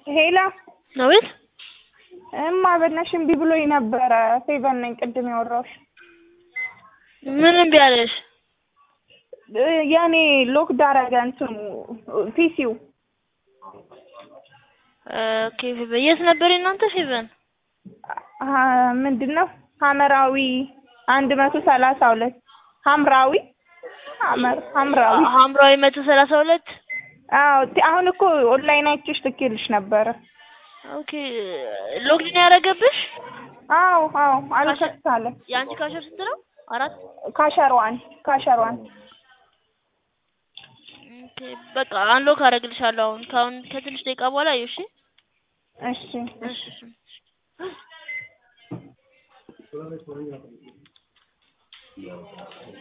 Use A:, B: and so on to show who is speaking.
A: ሄላ
B: አቤት
A: እማ በእናትሽ እምቢ ብሎኝ ነበረ። ፌቨን ነኝ ቅድም ያወራሁሽ።
B: ምን እምቢ አለሽ?
A: እ የኔ ሎክ ዳረገ እንትኑ ፒሲው
B: ኦኬ ፌቨን የት ነበር የእናንተ ፌቨን?
A: ምንድን ነው ሀመራዊ አንድ መቶ ሰላሳ ሁለት ሀምራዊ ሀመር ሀምራዊ
B: ሀምራዊ መቶ ሰላሳ ሁለት
A: አዎ ቲ- አሁን እኮ ኦንላይን አይቼሽ ልኬልሽ ነበረ።
B: ኦኬ ሎግኢን ያደረገብሽ
A: አዎ አዎ አልከፍት አለ።
B: የአንቺ ካሸር ስንት ነው? አራት
A: ካሸሯን ካሸሯን
B: ኦኬ በቃ አንሎክ አደርግልሻለሁ አሁን ከአሁን ከትንሽ ደቂቃ በኋላ አየሁ እሺ
A: እሺ
B: እሺ እሺ